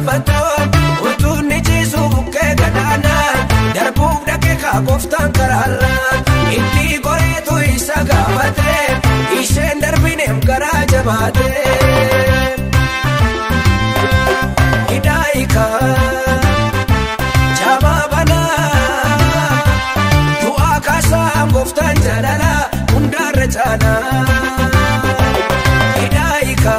gaafatu utuu ni ciisu bukkee gadaanaa darbuuf dhaqee kaakoftaan karaarraa itti goreetu isa gaafate isheen darbineef garaa jabaate. Hidaayika jabaa banaa du'aa kaasaa gooftaan jaalala hundaarra caalaa. Hidaayika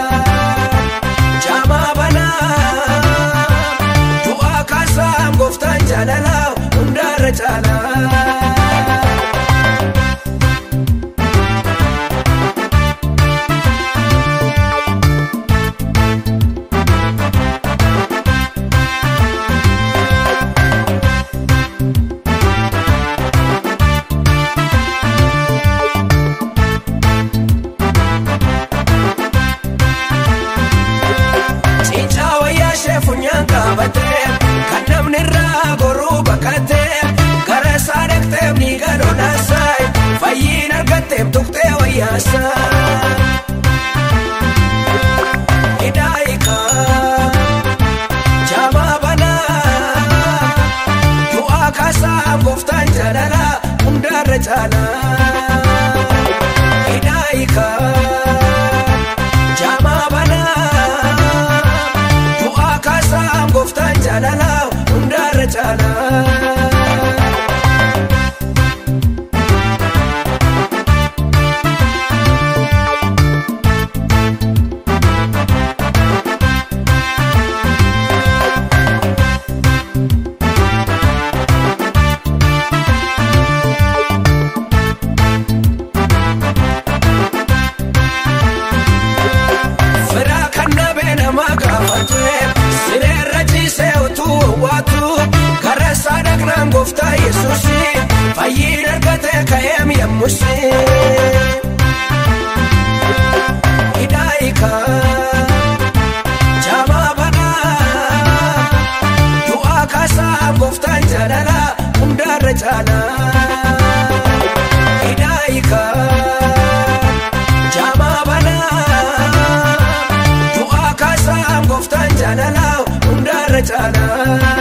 jabaa banaa du'aa kaasaa gooftaan jaalala hundaarra caalaa. Cincaa wayyaa ishee funyaan qabatee kan namni irraa goruu bakkatee gara isaa dhaqxee ni gadhoodhaasaa fayyiin argatteef tuqxee wayyaasaa. Hidaayika jabaa banaa du'aa kaasaa gooftaan jaalala hundaarra caalaa. Hidaayika. Jaamaa banaa du'aa kaasaa gooftaan jaalala hundaarra caalaa. Firaa kan dhabee nama gaafate sireerra ciisee utuu hawwaatu gara isaa dhaqnaan gooftaa yesuusi fayyiin argatee ka'eem yemmusi. Hidaayika jabaa banaa du'aa kaasaa gooftaan jaalala hundaarra caalaa. Hidaayika. Jaamaa banaa du'aa kaasaa gooftaan jaalala hundaarra caalaa.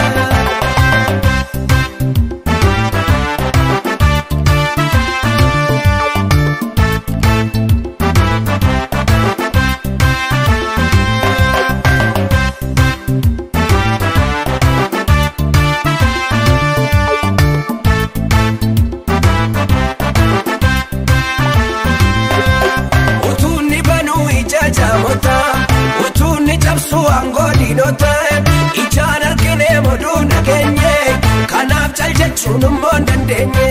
Utuunni banuu ija jaamota utuunni cabsu aangoo diinota ijaan argine moduu nageenye kanaaf cal jechuun immoo hin dandeenye.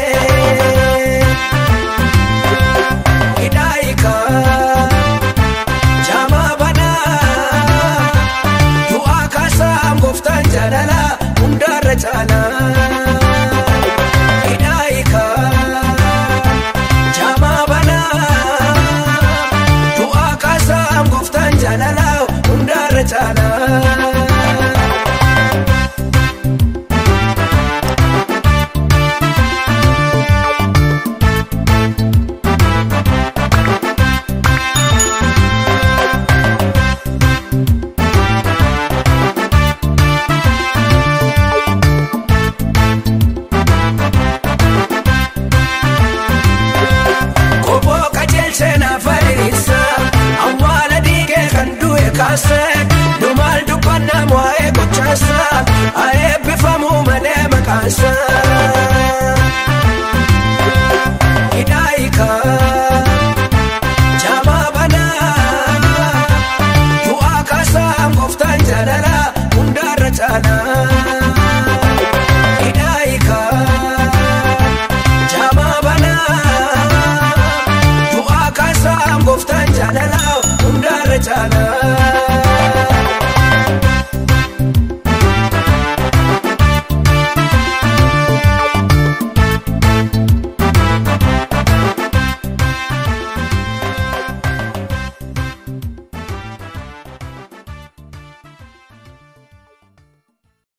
Hidaayika jaamaa banaa du'aa kaasaa gooftaan jaalala hundaarra caalaa. Hidaayika. Jaamaa banaa du'aa kaasaa gooftaan jaalala hundaarra caalaa. Koboo qajeelchee naaf ariisa awwaala dhiigee kan du'e kaase dhumaal dubbannaa waa'ee gochaasa haa eebbifamu malee maqaansa.